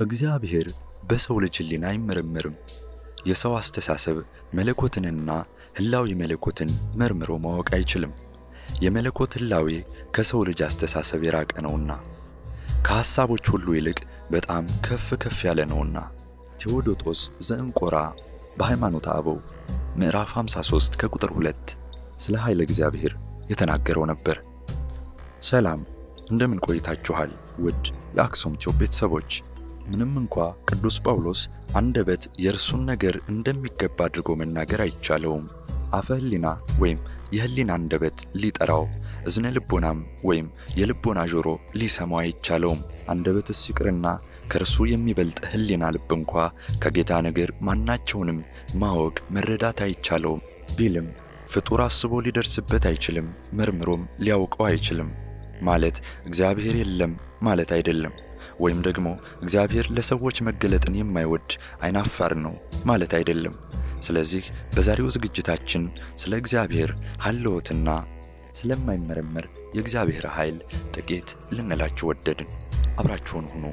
እግዚአብሔር በሰው ልጅ ሕሊና አይመረመርም። የሰው አስተሳሰብ መለኮትንና ህላዊ መለኮትን መርምሮ ማወቅ አይችልም። የመለኮት ህላዌ ከሰው ልጅ አስተሳሰብ የራቀ ነውና ከሐሳቦች ሁሉ ይልቅ በጣም ከፍ ከፍ ያለ ነውና። ቴዎዶጦስ ዘእንቆራ በሃይማኖተ አበው ምዕራፍ 53 ከቁጥር 2 ስለ ኃይለ እግዚአብሔር የተናገረው ነበር። ሰላም እንደምን ቆይታችኋል? ውድ የአክሱም ቲዩብ ቤተሰቦች ምንም እንኳ ቅዱስ ጳውሎስ አንደበት የእርሱን ነገር እንደሚገባ አድርጎ መናገር አይቻለውም፣ አፈ ህሊና ወይም የህሊና አንደበት ሊጠራው፣ እዝነ ልቦናም ወይም የልቦና ጆሮ ሊሰማው አይቻለውም። አንደበትስ ይቅርና ከእርሱ የሚበልጥ ህሊና ልብ እንኳ ከጌታ ነገር ማናቸውንም ማወቅ መረዳት አይቻለውም ቢልም ፍጡር አስቦ ሊደርስበት አይችልም፣ መርምሮም ሊያውቀው አይችልም ማለት እግዚአብሔር የለም ማለት አይደለም። ወይም ደግሞ እግዚአብሔር ለሰዎች መገለጥን የማይወድ አይናፋር ነው ማለት አይደለም። ስለዚህ በዛሬው ዝግጅታችን ስለ እግዚአብሔር ሀልዎትና ስለማይመረመር የእግዚአብሔር ኃይል ጥቂት ልንላችሁ ወደድን። አብራችሁን ሁኑ።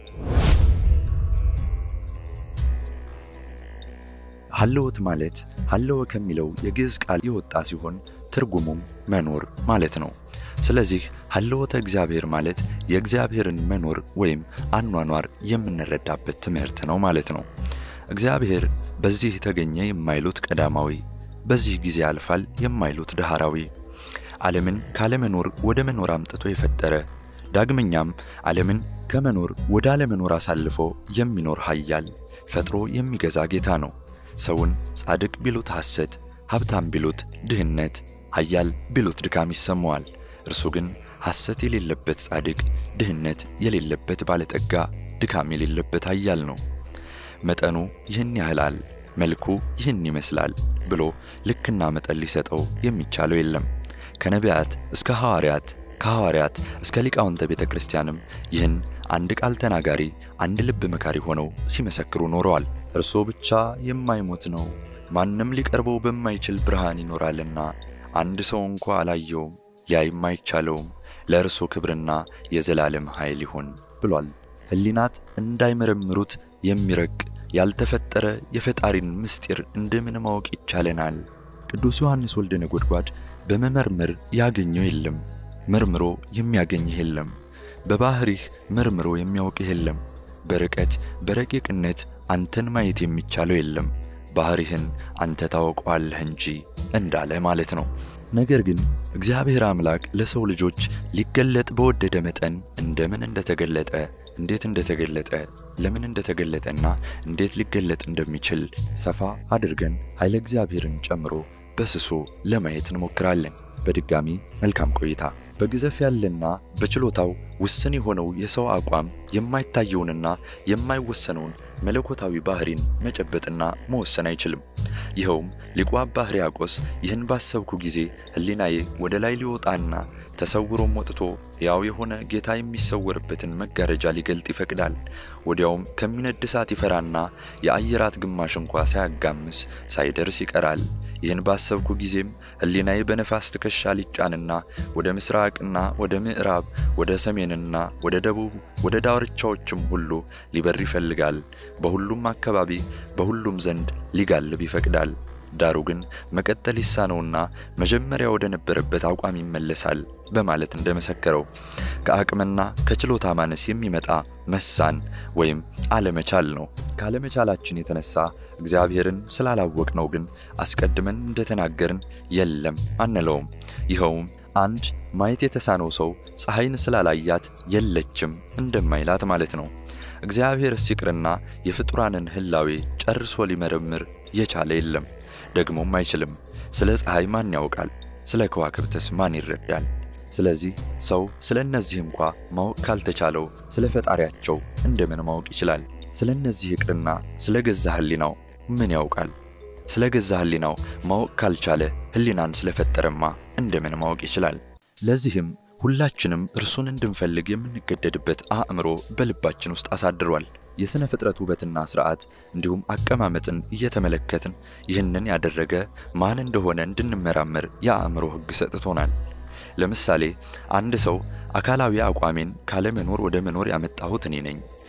ሀልዎት ማለት ሀለወ ከሚለው የግዕዝ ቃል የወጣ ሲሆን ትርጉሙም መኖር ማለት ነው። ስለዚህ ሀልዎተ እግዚአብሔር ማለት የእግዚአብሔርን መኖር ወይም አኗኗር የምንረዳበት ትምህርት ነው ማለት ነው። እግዚአብሔር በዚህ ተገኘ የማይሉት ቀዳማዊ፣ በዚህ ጊዜ ያልፋል የማይሉት ዳህራዊ፣ ዓለምን ካለመኖር ወደ መኖር አምጥቶ የፈጠረ ዳግመኛም ዓለምን ከመኖር ወደ አለመኖር አሳልፎ የሚኖር ኃያል ፈጥሮ የሚገዛ ጌታ ነው። ሰውን ጻድቅ ቢሉት ሐሰት፣ ሀብታም ቢሉት ድህነት፣ ኃያል ቢሉት ድካም ይሰማዋል። እርሱ ግን ሐሰት የሌለበት ጻድቅ፣ ድህነት የሌለበት ባለጠጋ፣ ድካም የሌለበት ኃያል ነው። መጠኑ ይህን ያህላል፣ መልኩ ይህን ይመስላል ብሎ ልክና መጠን ሊሰጠው የሚቻለው የለም። ከነቢያት እስከ ሐዋርያት ከሐዋርያት እስከ ሊቃውንተ ቤተ ክርስቲያንም ይህን አንድ ቃል ተናጋሪ አንድ ልብ መካሪ ሆነው ሲመሰክሩ ኖረዋል። እርሱ ብቻ የማይሞት ነው፣ ማንም ሊቀርበው በማይችል ብርሃን ይኖራልና አንድ ሰው እንኳ አላየውም ሊያይም አይቻለውም። ለእርሱ ክብርና የዘላለም ኃይል ይሁን ብሏል። ሕሊናት እንዳይመረምሩት የሚረቅ ያልተፈጠረ የፈጣሪን ምስጢር እንደምን ማወቅ ይቻለናል? ቅዱስ ዮሐንስ ወልደ ነጎድጓድ በመመርመር ያገኘው የለም፣ መርምሮ የሚያገኝህ የለም። በባህሪህ መርምሮ የሚያውቅህ የለም። በርቀት በረቂቅነት አንተን ማየት የሚቻለው የለም። ባህሪህን አንተ ታውቀዋለህ እንጂ እንዳለ ማለት ነው። ነገር ግን እግዚአብሔር አምላክ ለሰው ልጆች ሊገለጥ በወደደ መጠን እንደምን እንደተገለጠ እንዴት እንደተገለጠ ለምን እንደተገለጠና እንዴት ሊገለጥ እንደሚችል ሰፋ አድርገን ኃይለ እግዚአብሔርን ጨምሮ በስሱ ለማየት እንሞክራለን። በድጋሚ መልካም ቆይታ። በግዘፍ ያለና በችሎታው ውስን የሆነው የሰው አቋም የማይታየውንና የማይወሰነውን መለኮታዊ ባህሪን መጨበጥና መወሰን አይችልም። ይኸውም ሊቁ አባ ሕርያቆስ ይህን ባሰብኩ ጊዜ ሕሊናዬ ወደ ላይ ሊወጣና ተሰውሮም ወጥቶ ሕያው የሆነ ጌታ የሚሰወርበትን መጋረጃ ሊገልጥ ይፈቅዳል። ወዲያውም ከሚነድ እሳት ይፈራና የአየራት ግማሽ እንኳ ሳያጋምስ ሳይደርስ ይቀራል። ይህን ባሰብኩ ጊዜም ሕሊናዬ በነፋስ ትከሻ ሊጫንና ወደ ምስራቅና ወደ ምዕራብ ወደ ሰሜንና ወደ ደቡብ ወደ ዳርቻዎችም ሁሉ ሊበር ይፈልጋል። በሁሉም አካባቢ በሁሉም ዘንድ ሊጋልብ ይፈቅዳል። ዳሩ ግን መቀጠል ይሳነውና መጀመሪያ ወደ ነበረበት አቋም ይመለሳል በማለት እንደመሰከረው ከአቅምና ከችሎታ ማነስ የሚመጣ መሳን ወይም አለመቻል ነው። ካለመቻላችን የተነሳ እግዚአብሔርን ስላላወቅነው ግን አስቀድመን እንደተናገርን የለም አንለውም። ይኸውም አንድ ማየት የተሳነው ሰው ፀሐይን ስላላያት የለችም እንደማይላት ማለት ነው። እግዚአብሔር ሲቅርና የፍጡራንን ሕላዌ ጨርሶ ሊመረምር የቻለ የለም፣ ደግሞም አይችልም። ስለ ፀሐይ ማን ያውቃል? ስለ ከዋክብትስ ማን ይረዳል? ስለዚህ ሰው ስለ እነዚህ እንኳ ማወቅ ካልተቻለው ስለ ፈጣሪያቸው እንደምን ማወቅ ይችላል? ስለ እነዚህ ይቅርና ስለ ገዛ ሕሊናው ምን ያውቃል? ስለ ገዛ ሕሊናው ማወቅ ካልቻለ ሕሊናን ስለፈጠረማ እንደምን ማወቅ ይችላል? ለዚህም ሁላችንም እርሱን እንድንፈልግ የምንገደድበት አእምሮ በልባችን ውስጥ አሳድሯል። የሥነ ፍጥረት ውበትና ሥርዓት እንዲሁም አቀማመጥን እየተመለከትን ይህንን ያደረገ ማን እንደሆነ እንድንመራመር የአእምሮ ሕግ ሰጥቶናል። ለምሳሌ አንድ ሰው አካላዊ አቋሜን ካለመኖር ወደ መኖር ያመጣሁት እኔ ነኝ፣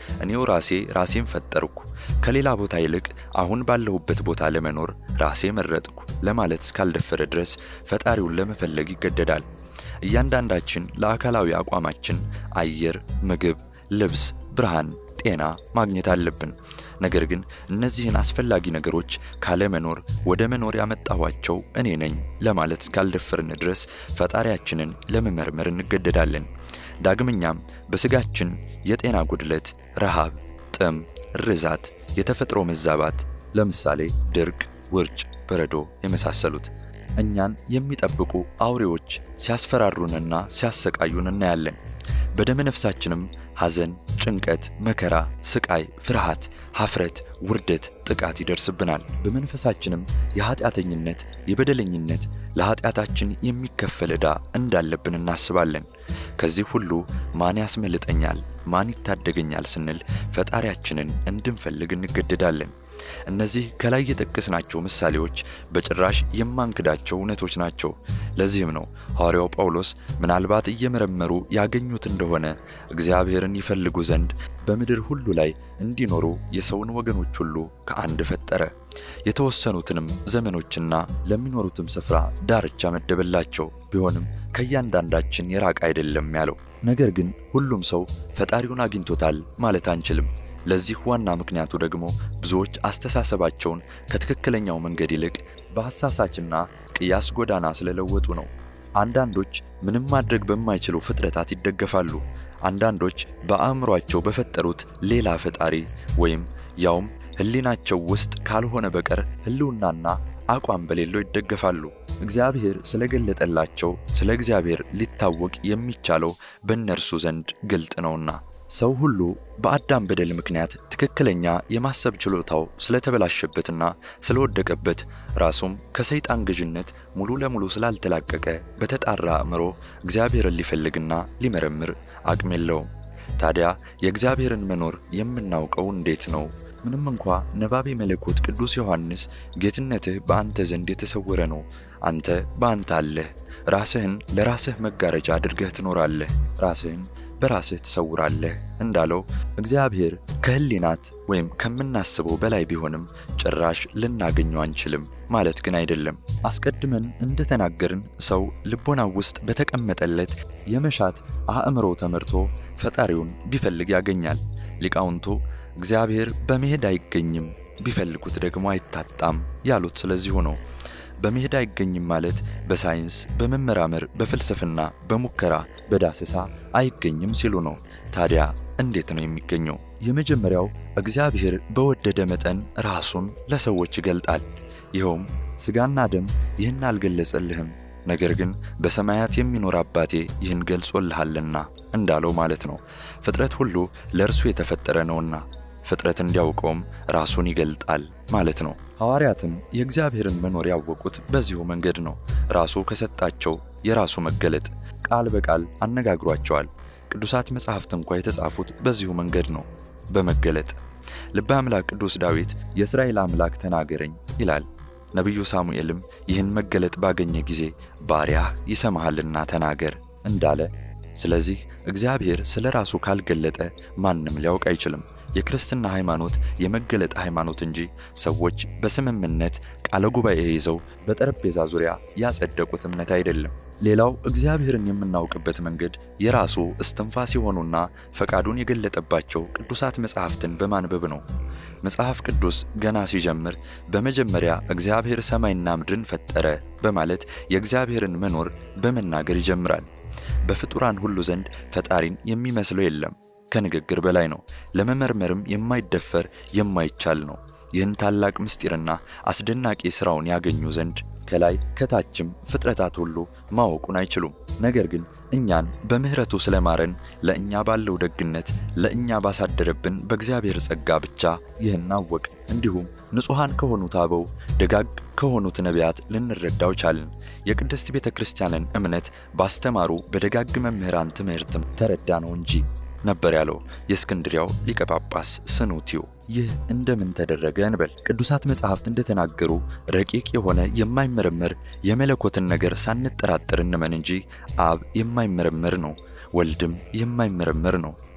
እኔው ራሴ ራሴን ፈጠርኩ፣ ከሌላ ቦታ ይልቅ አሁን ባለሁበት ቦታ ለመኖር ራሴ መረጥኩ ለማለት እስካልደፈረ ድረስ ፈጣሪውን ለመፈለግ ይገደዳል። እያንዳንዳችን ለአካላዊ አቋማችን አየር፣ ምግብ፣ ልብስ፣ ብርሃን፣ ጤና ማግኘት አለብን። ነገር ግን እነዚህን አስፈላጊ ነገሮች ካለመኖር ወደ መኖር ያመጣኋቸው እኔ ነኝ ለማለት እስካልደፈርን ድረስ ፈጣሪያችንን ለመመርመር እንገደዳለን። ዳግመኛም በስጋችን የጤና ጉድለት፣ ረሃብ፣ ጥም፣ ርዛት፣ የተፈጥሮ መዛባት ለምሳሌ ድርቅ፣ ውርጭ፣ በረዶ የመሳሰሉት እኛን የሚጠብቁ አውሬዎች ሲያስፈራሩንና ሲያሰቃዩን እናያለን። በደመ ነፍሳችንም ሐዘን፣ ጭንቀት፣ መከራ፣ ስቃይ፣ ፍርሃት፣ ሐፍረት፣ ውርደት፣ ጥቃት ይደርስብናል። በመንፈሳችንም የኃጢአተኝነት፣ የበደለኝነት ለኃጢአታችን የሚከፈል ዕዳ እንዳለብን እናስባለን። ከዚህ ሁሉ ማን ያስመልጠኛል፣ ማን ይታደገኛል ስንል ፈጣሪያችንን እንድንፈልግ እንገደዳለን። እነዚህ ከላይ የጠቀስናቸው ምሳሌዎች በጭራሽ የማንክዳቸው እውነቶች ናቸው። ለዚህም ነው ሐዋርያው ጳውሎስ ምናልባት እየመረመሩ ያገኙት እንደሆነ እግዚአብሔርን ይፈልጉ ዘንድ በምድር ሁሉ ላይ እንዲኖሩ የሰውን ወገኖች ሁሉ ከአንድ ፈጠረ፣ የተወሰኑትንም ዘመኖችና ለሚኖሩትም ስፍራ ዳርቻ መደበላቸው። ቢሆንም ከእያንዳንዳችን የራቀ አይደለም ያለው። ነገር ግን ሁሉም ሰው ፈጣሪውን አግኝቶታል ማለት አንችልም። ለዚህ ዋና ምክንያቱ ደግሞ ብዙዎች አስተሳሰባቸውን ከትክክለኛው መንገድ ይልቅ በሐሳሳችና ቅያስ ጎዳና ስለለወጡ ነው። አንዳንዶች ምንም ማድረግ በማይችሉ ፍጥረታት ይደገፋሉ። አንዳንዶች በአእምሯቸው በፈጠሩት ሌላ ፈጣሪ ወይም ያውም ሕሊናቸው ውስጥ ካልሆነ በቀር ሕልውናና አቋም በሌለው ይደገፋሉ። እግዚአብሔር ስለገለጠላቸው ስለ እግዚአብሔር ሊታወቅ የሚቻለው በእነርሱ ዘንድ ግልጥ ነውና። ሰው ሁሉ በአዳም በደል ምክንያት ትክክለኛ የማሰብ ችሎታው ስለተበላሸበትና ስለወደቀበት ራሱም ከሰይጣን ገዥነት ሙሉ ለሙሉ ስላልተላቀቀ በተጣራ አእምሮ እግዚአብሔርን ሊፈልግና ሊመረምር አቅም የለውም። ታዲያ የእግዚአብሔርን መኖር የምናውቀው እንዴት ነው? ምንም እንኳ ነባቤ መለኮት ቅዱስ ዮሐንስ ጌትነትህ በአንተ ዘንድ የተሰወረ ነው፣ አንተ በአንተ አለህ፣ ራስህን ለራስህ መጋረጃ አድርገህ ትኖራለህ፣ ራስህን በራስህ ትሰውራለህ እንዳለው እግዚአብሔር ከህሊናት ወይም ከምናስበው በላይ ቢሆንም ጭራሽ ልናገኘው አንችልም ማለት ግን አይደለም። አስቀድመን እንደተናገርን ሰው ልቦናው ውስጥ በተቀመጠለት የመሻት አእምሮ ተመርቶ ፈጣሪውን ቢፈልግ ያገኛል። ሊቃውንቱ እግዚአብሔር በመሄድ አይገኝም፣ ቢፈልጉት ደግሞ አይታጣም ያሉት ስለዚሁ ነው። በመሄድ አይገኝም ማለት በሳይንስ በመመራመር በፍልስፍና በሙከራ በዳሰሳ አይገኝም ሲሉ ነው። ታዲያ እንዴት ነው የሚገኘው? የመጀመሪያው እግዚአብሔር በወደደ መጠን ራሱን ለሰዎች ይገልጣል። ይኸውም ሥጋና ደም ይህን አልገለጸልህም፣ ነገር ግን በሰማያት የሚኖር አባቴ ይህን ገልጾልሃልና እንዳለው ማለት ነው። ፍጥረት ሁሉ ለእርሱ የተፈጠረ ነውና ፍጥረት እንዲያውቀውም ራሱን ይገልጣል ማለት ነው። ሐዋርያትም የእግዚአብሔርን መኖር ያወቁት በዚሁ መንገድ ነው። ራሱ ከሰጣቸው የራሱ መገለጥ ቃል በቃል አነጋግሯቸዋል። ቅዱሳት መጻሕፍት እንኳ የተጻፉት በዚሁ መንገድ ነው፣ በመገለጥ ልበ አምላክ ቅዱስ ዳዊት የእስራኤል አምላክ ተናገረኝ ይላል። ነቢዩ ሳሙኤልም ይህን መገለጥ ባገኘ ጊዜ ባሪያህ ይሰማሃልና ተናገር እንዳለ ስለዚህ እግዚአብሔር ስለ ራሱ ካልገለጠ ማንም ሊያውቅ አይችልም። የክርስትና ሃይማኖት የመገለጥ ሃይማኖት እንጂ ሰዎች በስምምነት ቃለ ጉባኤ ይዘው በጠረጴዛ ዙሪያ ያጸደቁት እምነት አይደለም። ሌላው እግዚአብሔርን የምናውቅበት መንገድ የራሱ እስትንፋስ የሆኑና ፈቃዱን የገለጠባቸው ቅዱሳት መጻሕፍትን በማንበብ ነው። መጽሐፍ ቅዱስ ገና ሲጀምር በመጀመሪያ እግዚአብሔር ሰማይና ምድርን ፈጠረ በማለት የእግዚአብሔርን መኖር በመናገር ይጀምራል። በፍጡራን ሁሉ ዘንድ ፈጣሪን የሚመስለው የለም። ከንግግር በላይ ነው። ለመመርመርም የማይደፈር የማይቻል ነው። ይህን ታላቅ ምስጢርና አስደናቂ ሥራውን ያገኙ ዘንድ ከላይ ከታችም ፍጥረታት ሁሉ ማወቁን አይችሉም። ነገር ግን እኛን በምሕረቱ ስለማረን ለእኛ ባለው ደግነት ለእኛ ባሳደረብን በእግዚአብሔር ጸጋ ብቻ ይህን አወቅ። እንዲሁም ንጹሐን ከሆኑት አበው ደጋግ ከሆኑት ነቢያት ልንረዳው ቻልን። የቅድስት ቤተ ክርስቲያንን እምነት ባስተማሩ በደጋግ መምህራን ትምህርትም ተረዳ ነው እንጂ ነበር ያለው የእስክንድሪያው ሊቀ ጳጳስ ስኑቲዮ። ይህ እንደምን ተደረገ እንበል። ቅዱሳት መጻሕፍት እንደተናገሩ ረቂቅ የሆነ የማይመረመር የመለኮትን ነገር ሳንጠራጠር እንመን እንጂ አብ የማይመረመር ነው፣ ወልድም የማይመረመር ነው፣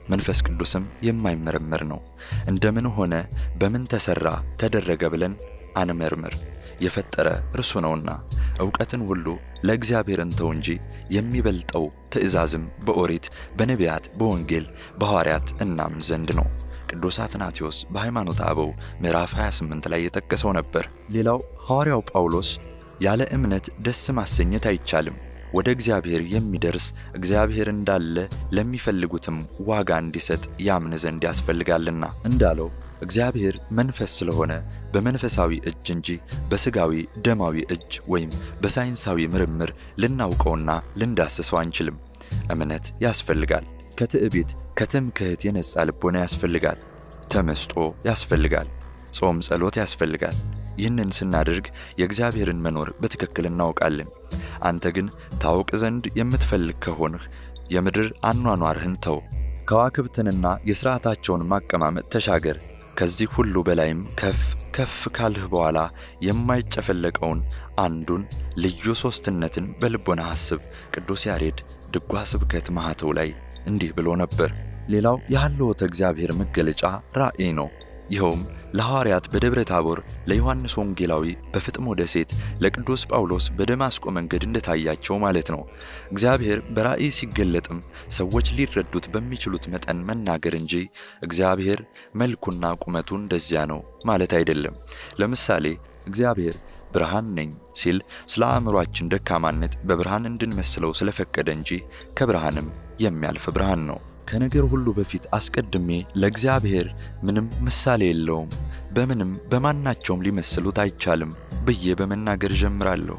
መንፈስ ቅዱስም የማይመረመር ነው። እንደምን ሆነ፣ በምን ተሰራ፣ ተደረገ ብለን አንመርምር። የፈጠረ እርሱ ነውና ዕውቀትን ሁሉ ለእግዚአብሔር እንተው እንጂ የሚበልጠው ትእዛዝም በኦሪት፣ በነቢያት፣ በወንጌል፣ በሐዋርያት እናምን ዘንድ ነው። ቅዱስ አትናቴዎስ በሃይማኖተ አበው ምዕራፍ 28 ላይ የጠቀሰው ነበር። ሌላው ሐዋርያው ጳውሎስ ያለ እምነት ደስ ማሰኘት አይቻልም፣ ወደ እግዚአብሔር የሚደርስ እግዚአብሔር እንዳለ ለሚፈልጉትም ዋጋ እንዲሰጥ ያምን ዘንድ ያስፈልጋልና እንዳለው እግዚአብሔር መንፈስ ስለሆነ በመንፈሳዊ እጅ እንጂ በሥጋዊ ደማዊ እጅ ወይም በሳይንሳዊ ምርምር ልናውቀውና ልንዳስሰው አንችልም። እምነት ያስፈልጋል። ከትዕቢት ከትምክህት የነጻ ልቦና ያስፈልጋል። ተመስጦ ያስፈልጋል። ጾም፣ ጸሎት ያስፈልጋል። ይህንን ስናደርግ የእግዚአብሔርን መኖር በትክክል እናውቃለን። አንተ ግን ታውቅ ዘንድ የምትፈልግ ከሆንህ የምድር አኗኗርህን ተው፣ ከዋክብትንና የሥርዓታቸውን ማቀማመጥ ተሻገር። ከዚህ ሁሉ በላይም ከፍ ከፍ ካልህ በኋላ የማይጨፈለቀውን አንዱን ልዩ ሦስትነትን በልቦና አስብ። ቅዱስ ያሬድ ድጓ ስብከት ማኅተው ላይ እንዲህ ብሎ ነበር። ሌላው የሃልዎተ እግዚአብሔር መገለጫ ራእይ ነው። ይኸውም ለሐዋርያት በደብረ ታቦር፣ ለዮሐንስ ወንጌላዊ በፍጥሞ ደሴት፣ ለቅዱስ ጳውሎስ በደማስቆ መንገድ እንደታያቸው ማለት ነው። እግዚአብሔር በራእይ ሲገለጥም ሰዎች ሊረዱት በሚችሉት መጠን መናገር እንጂ እግዚአብሔር መልኩና ቁመቱ እንደዚያ ነው ማለት አይደለም። ለምሳሌ እግዚአብሔር ብርሃን ነኝ ሲል ስለ አእምሯችን ደካማነት በብርሃን እንድንመስለው ስለፈቀደ እንጂ ከብርሃንም የሚያልፍ ብርሃን ነው። ከነገር ሁሉ በፊት አስቀድሜ ለእግዚአብሔር ምንም ምሳሌ የለውም፣ በምንም በማናቸውም ሊመስሉት አይቻልም ብዬ በመናገር ጀምራለሁ።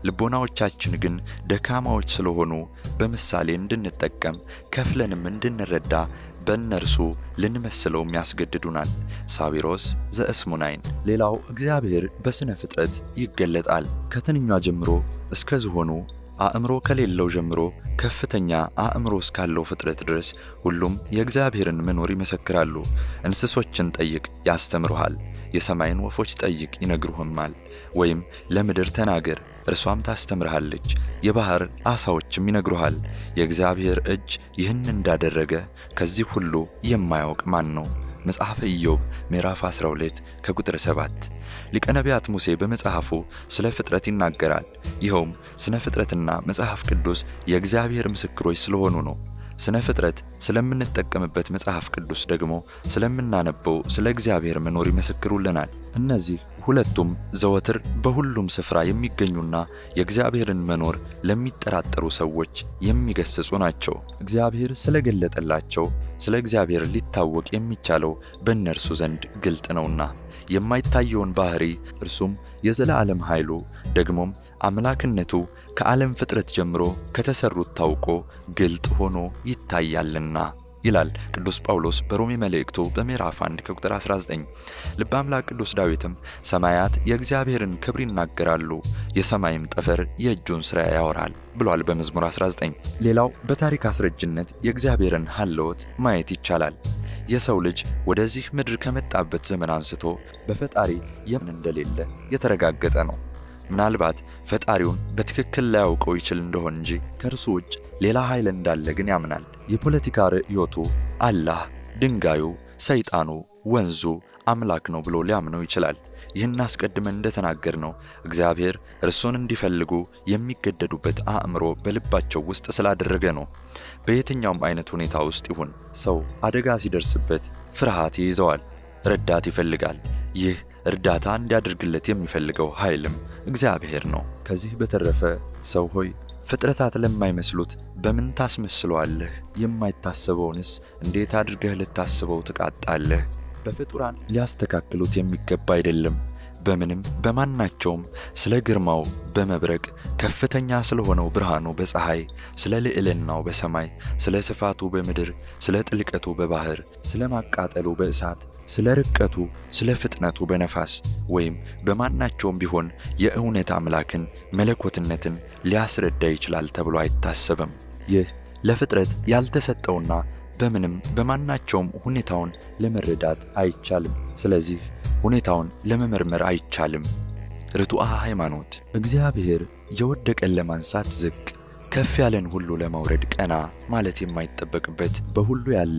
ልቦናዎቻችን ግን ደካማዎች ስለሆኑ በምሳሌ እንድንጠቀም ከፍለንም እንድንረዳ በእነርሱ ልንመስለውም ያስገድዱናል። ሳዊሮስ ዘእስሙናይን። ሌላው እግዚአብሔር በሥነ ፍጥረት ይገለጣል። ከትንኟ ጀምሮ እስከ ዝሆኑ አእምሮ ከሌለው ጀምሮ ከፍተኛ አእምሮ እስካለው ፍጥረት ድረስ ሁሉም የእግዚአብሔርን መኖር ይመሰክራሉ። እንስሶችን ጠይቅ ያስተምሩሃል፣ የሰማይን ወፎች ጠይቅ ይነግሩህማል። ወይም ለምድር ተናገር እርሷም ታስተምርሃለች፣ የባሕር ዓሣዎችም ይነግሩሃል። የእግዚአብሔር እጅ ይህን እንዳደረገ ከዚህ ሁሉ የማያውቅ ማን ነው? መጽሐፈ ኢዮብ ምዕራፍ 12 ከቁጥር 7። ሊቀ ነቢያት ሙሴ በመጽሐፉ ስለ ፍጥረት ይናገራል። ይኸውም ስነ ፍጥረትና መጽሐፍ ቅዱስ የእግዚአብሔር ምስክሮች ስለሆኑ ነው። ስነ ፍጥረት ስለምንጠቀምበት መጽሐፍ ቅዱስ ደግሞ ስለምናነበው ስለ እግዚአብሔር መኖር ይመሰክሩልናል። እነዚህ ሁለቱም ዘወትር በሁሉም ስፍራ የሚገኙና የእግዚአብሔርን መኖር ለሚጠራጠሩ ሰዎች የሚገስጹ ናቸው። እግዚአብሔር ስለገለጠላቸው ስለ እግዚአብሔር ሊታወቅ የሚቻለው በእነርሱ ዘንድ ግልጥ ነውና የማይታየውን ባህሪ እርሱም የዘላለም ኃይሉ ደግሞም አምላክነቱ ከዓለም ፍጥረት ጀምሮ ከተሰሩት ታውቆ ግልጥ ሆኖ ይታያልና ይላል ቅዱስ ጳውሎስ በሮሜ መልእክቱ በምዕራፍ 1 ከቁጥር 19። ልበ አምላክ ቅዱስ ዳዊትም ሰማያት የእግዚአብሔርን ክብር ይናገራሉ፣ የሰማይም ጠፈር የእጁን ሥራ ያወራል ብሏል በመዝሙር 19። ሌላው በታሪክ አስረጅነት የእግዚአብሔርን ሀለወት ማየት ይቻላል። የሰው ልጅ ወደዚህ ምድር ከመጣበት ዘመን አንስቶ በፈጣሪ የምን እንደሌለ የተረጋገጠ ነው። ምናልባት ፈጣሪውን በትክክል ላያውቀው ይችል እንደሆን እንጂ ከእርሱ ውጭ ሌላ ኃይል እንዳለ ግን ያምናል። የፖለቲካ ርዕዮቱ አላህ፣ ድንጋዩ፣ ሰይጣኑ፣ ወንዙ አምላክ ነው ብሎ ሊያምነው ይችላል። ይህን አስቀድመን እንደተናገር ነው እግዚአብሔር እርሱን እንዲፈልጉ የሚገደዱበት አእምሮ በልባቸው ውስጥ ስላደረገ ነው። በየትኛውም አይነት ሁኔታ ውስጥ ይሁን ሰው አደጋ ሲደርስበት ፍርሃት ይይዘዋል፣ ረዳት ይፈልጋል። ይህ እርዳታ እንዲያደርግለት የሚፈልገው ኃይልም እግዚአብሔር ነው። ከዚህ በተረፈ ሰው ሆይ ፍጥረታት ለማይመስሉት በምን ታስመስለዋለህ? የማይታሰበውንስ እንዴት አድርገህ ልታስበው ትቃጣለህ? በፍጡራን ሊያስተካክሉት የሚገባ አይደለም። በምንም በማናቸውም ስለ ግርማው በመብረቅ ከፍተኛ ስለሆነው ብርሃኑ በፀሐይ፣ ስለ ልዕልናው በሰማይ፣ ስለ ስፋቱ በምድር፣ ስለ ጥልቀቱ በባህር፣ ስለ ማቃጠሉ በእሳት፣ ስለ ርቀቱ፣ ስለ ፍጥነቱ በነፋስ ወይም በማናቸውም ቢሆን የእውነት አምላክን መለኮትነትን ሊያስረዳ ይችላል ተብሎ አይታሰብም። ይህ ለፍጥረት ያልተሰጠውና በምንም በማናቸውም ሁኔታውን ለመረዳት አይቻልም። ስለዚህ ሁኔታውን ለመመርመር አይቻልም። ርቱዐ ሃይማኖት እግዚአብሔር የወደቀን ለማንሳት ዝቅ፣ ከፍ ያለን ሁሉ ለማውረድ ቀና ማለት የማይጠበቅበት በሁሉ ያለ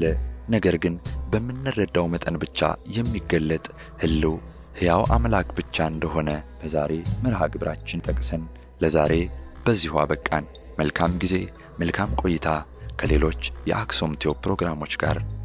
ነገር ግን በምንረዳው መጠን ብቻ የሚገለጥ ህልው ሕያው አምላክ ብቻ እንደሆነ በዛሬ መርሃ ግብራችን ጠቅሰን ለዛሬ በዚሁ አበቃን። መልካም ጊዜ፣ መልካም ቆይታ ከሌሎች የአክሱም ቲዩብ ፕሮግራሞች ጋር